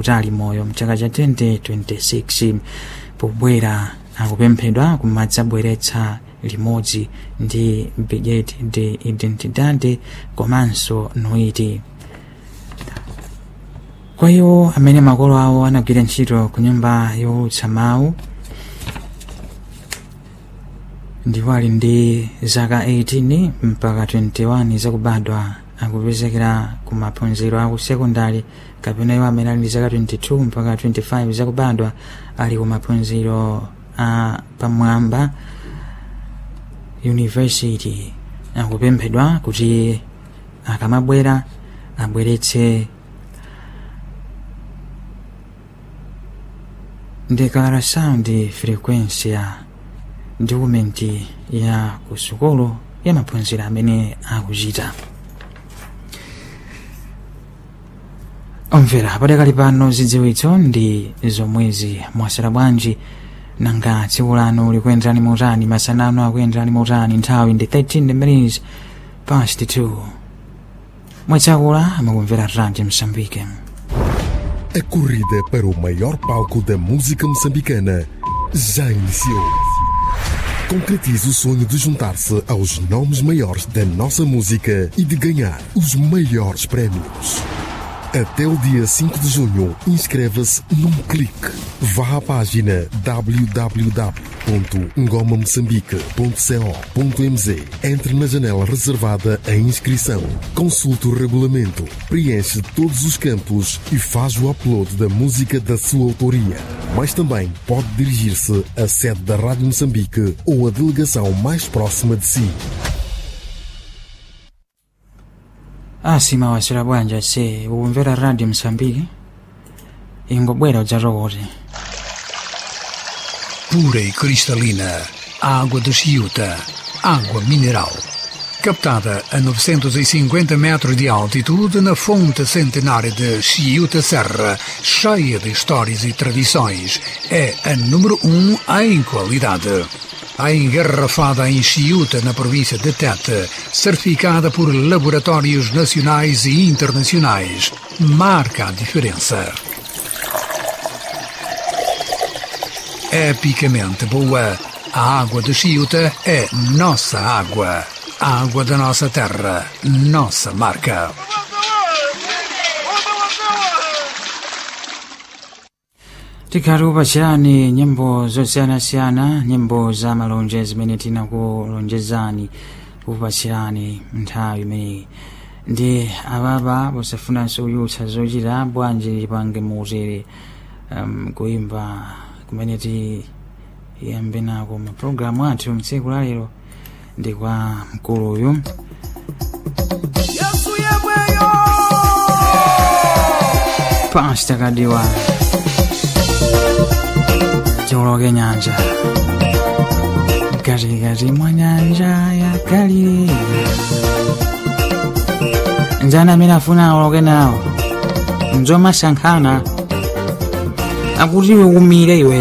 utali moyo mchaka cha 2026 pobwera akupemphedwa kumadzabweretsa limodzi ndi bilhete de identidade komanso noiti kwa iwo amene makolo awo anagwira ntchito ku nyumba yowulutsa mawu ndipo ali ndi zaka 18 mpaka 21 zakubadwa akupezekera ku maphunziro aku sekondari kapena iwo amene ali ndi zaka 22 mpaka 25 zakubadwa ali ku maphunziro a pamwamba university akupemphedwa kuti akamabwera abweretse declaração de frequência dokumenti ya kusukulu ya maphunziro amene akuchita omvera padakali pano zidziwitso ndi zomwezi mwasera bwanji nanga tsiku lanu likuyenderani motani masana anu akuyenderani motani nthawi ndi 13 minutes past 2 mwetsakula amakumvera radio msambike A corrida para o maior palco da música moçambicana já iniciou. Concretize o sonho de juntar-se aos nomes maiores da nossa música e de ganhar os maiores prémios. Até o dia 5 de junho, inscreva-se num clique. Vá à página www.ngomamoçambique.co.mz Entre na janela reservada à inscrição. Consulte o regulamento, preenche todos os campos e faz o upload da música da sua autoria. Mas também pode dirigir-se à sede da Rádio Moçambique ou à delegação mais próxima de si. asima wasera bwanja se ukumvera radio msambiki ingobwera udzatokote pura e cristalina, água de Chiuta, água mineral. Captada a 950 metros de altitude na fonte centenária de Chiuta Serra, cheia de histórias e tradições, é a número um em qualidade. A engarrafada em Chiuta, na província de Tete, certificada por laboratórios nacionais e internacionais, marca a diferença. epicamente boa. A água de Chiuta é nossa água. A água da nossa terra, nossa marca. tikati upachirani nyimbo zosiyanasiyana nyimbo za malonje zimene tinakulonjezani kupachirani nthawi imeneyi ndi ababa posafunanso kuyutsa zochita bwanji lipange muutere um, kuimba kumene tiyambe nako mapulogalamu athu mtsiku la lero ndi kwa mkuluyu pasta kadiwa tiuloke nyanja katikati mwa nyanja ya galilea njani amene afuna aoloke nawo njomasankhana akuti iwe umire iwe